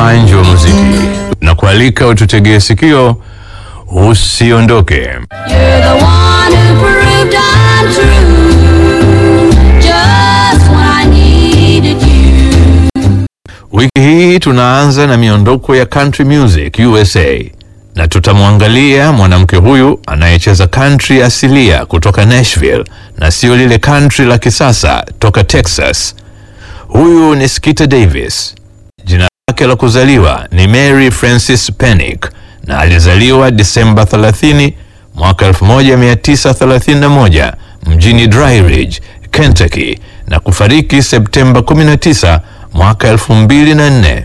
manji wa muziki na kualika ututegee sikio, usiondoke. You're the one who proved I'm true. Just when I needed you. Wiki hii tunaanza na miondoko ya country music USA na tutamwangalia mwanamke huyu anayecheza country asilia kutoka Nashville na sio lile country la kisasa toka Texas. Huyu ni Skita Davis. Jina lake la kuzaliwa ni Mary Frances Pennick na alizaliwa Disemba 30 mwaka 1931 mjini Dry Ridge, Kentucky na kufariki Septemba 19 mwaka 2004.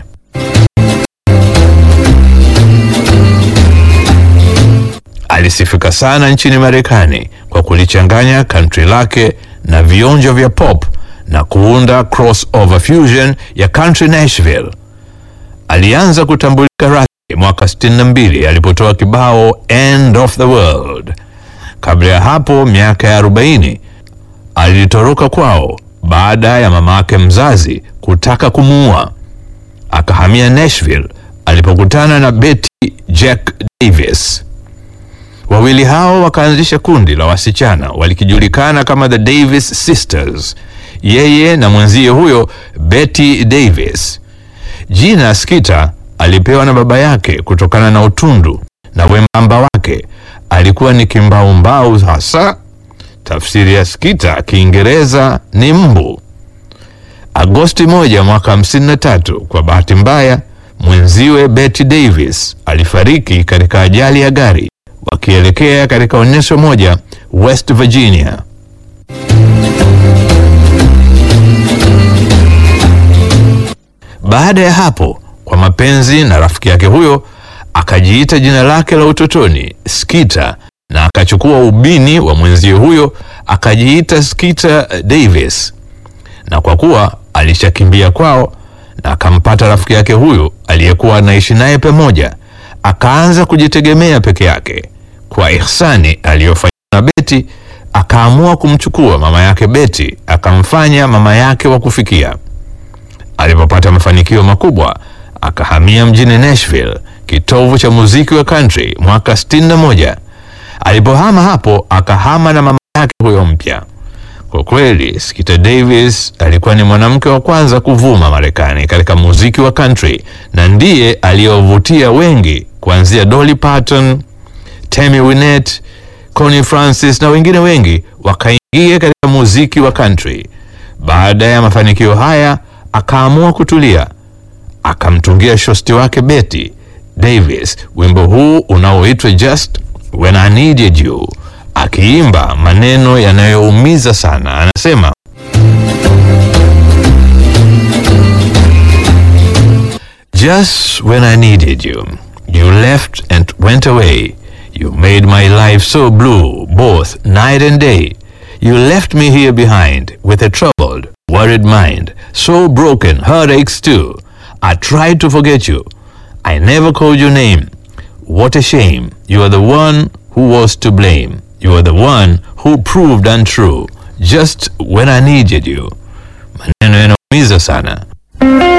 Alisifika sana nchini Marekani kwa kulichanganya country lake na vionjo vya pop na kuunda crossover fusion ya country Nashville. Alianza kutambulika rasmi mwaka 62 alipotoa kibao End of the World. Kabla ya hapo, miaka ya 40 alitoroka kwao baada ya mamake mzazi kutaka kumuua. Akahamia Nashville alipokutana na Betty Jack Davis. Wawili hao wakaanzisha kundi la wasichana walikijulikana kama the Davis Sisters, yeye na mwenzie huyo Betty Davis. Jina Skita alipewa na baba yake kutokana na utundu na wembamba wake. Alikuwa ni kimbaumbau hasa. Tafsiri ya Skita Kiingereza ni mbu. Agosti moja mwaka 53, kwa bahati mbaya mwenziwe Betty Davis alifariki katika ajali ya gari wakielekea katika onyesho moja West Virginia. Baada ya hapo, kwa mapenzi na rafiki yake huyo, akajiita jina lake la utotoni Skita, na akachukua ubini wa mwenzie huyo akajiita Skita Davis. Na kwa kuwa alishakimbia kwao na akampata rafiki yake huyo aliyekuwa anaishi naye pamoja, akaanza kujitegemea peke yake. Kwa ihsani aliyofanya na Beti, akaamua kumchukua mama yake Beti akamfanya mama yake wa kufikia. Alipopata mafanikio makubwa, akahamia mjini Nashville, kitovu cha muziki wa country mwaka 61. Alipohama hapo, akahama na mama yake huyo mpya. Kwa kweli, Skita Davis alikuwa ni mwanamke wa kwanza kuvuma Marekani katika muziki wa country na ndiye aliyovutia wengi kuanzia Dolly Parton, Tammy Wynette, Connie Francis na wengine wengi wakaingia katika muziki wa country. Baada ya mafanikio haya, akaamua kutulia, akamtungia shosti wake Betty Davis wimbo huu unaoitwa Just When I Needed You, akiimba maneno yanayoumiza sana. Anasema, Just when I needed you, you left and went away. You made my life so blue, both night and day. You left me here behind with a troubled, worried mind, so broken, heartaches too. I tried to forget you. I never called your name. What a shame. You are the one who was to blame. You are the one who proved untrue. Just when I needed you. Maneno yanaumiza sana.